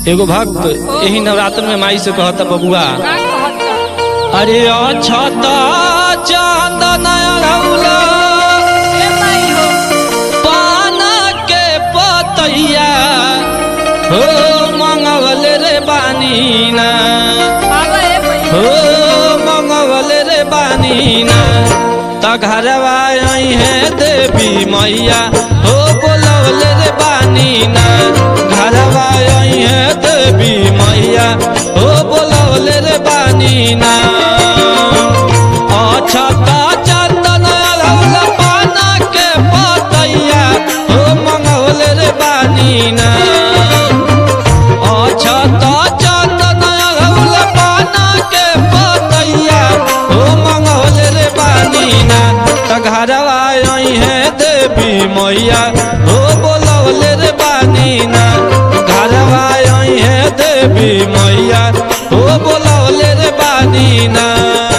एगो भक्त यही नवरात्र में माई से कहता बबुआ का कहता अरे अछता चंदन रौला ए माई हो पाना के पतैया हो मंगवल रे बानीना बाबा ए माई हो मंगवल रे बानीना त घरवा आई है देवी मैया हो बोलवल रे बानीना घरवा आई है देवी मैया हो बोलवल रे बानीना अछता चंदन रौला पाना के पतैया हो मंगवल रे बानीना अछता चंदन रौला पाना के पतैया हो मंगवल रे बानीना त घरवा आई है देवी मैया हो बोलवल रे बानीना घरवा आई है देवी मैया हो बोलवल रे बानीना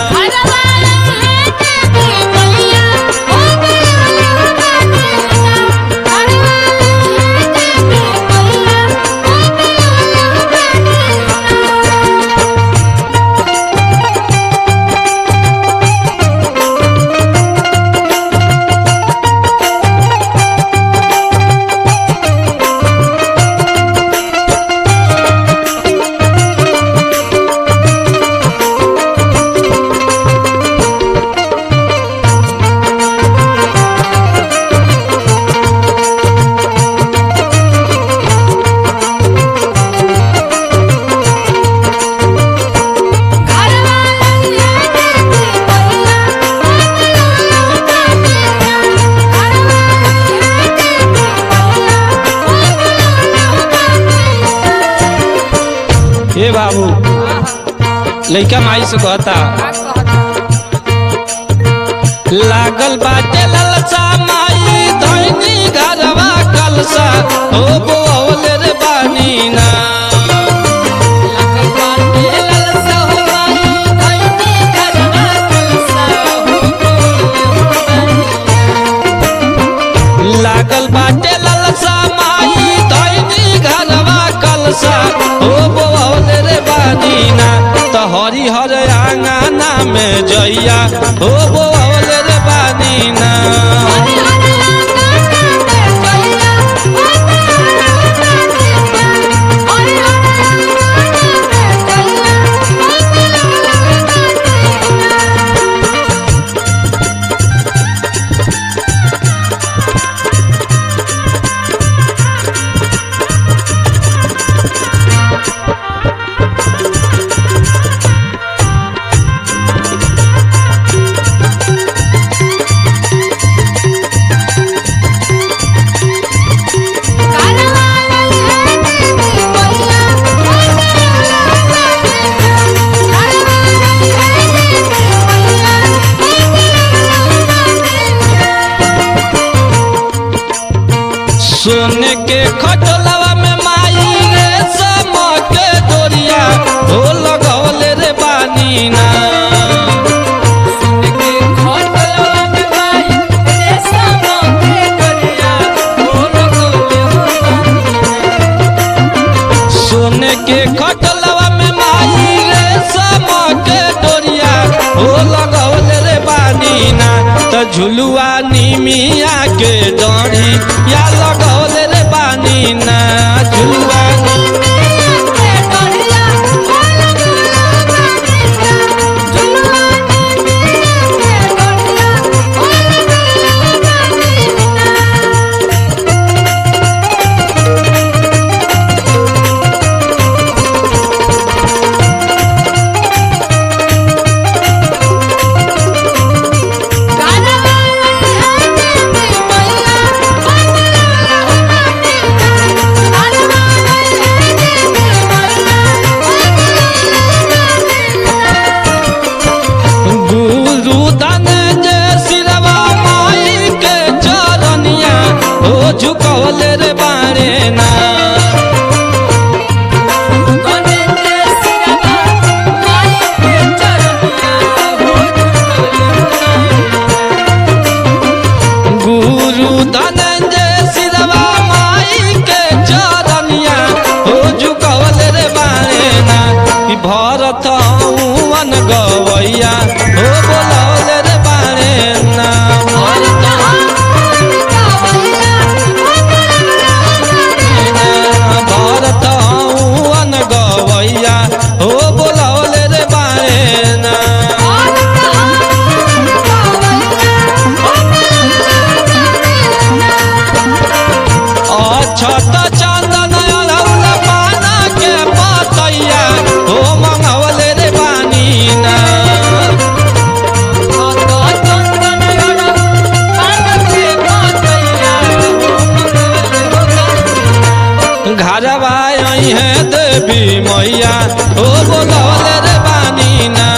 हे बाबू लइका माई से कहता लागल बाटे ललसा माई धैनी घरवा कलसा हो बोल रे बानीना लागल बाटे ललसा माई धैनी घरवा कलसा हो बोल रे बानीना त हरिहर आंगना में जइया हो बोल रे बानीना सोने के खटोलवा में माई रे समा के डोरिया हो लगौल रे बानीना सोने के खटोलवा में माई रे समा के डोरिया हो लगौल रे बानीना त झुलुआ निमिया के डोरी या लगौल रे बानीना झुलुआ Thank you. घरवा आई है देवी मैया ओ बोलौले रे बानी ना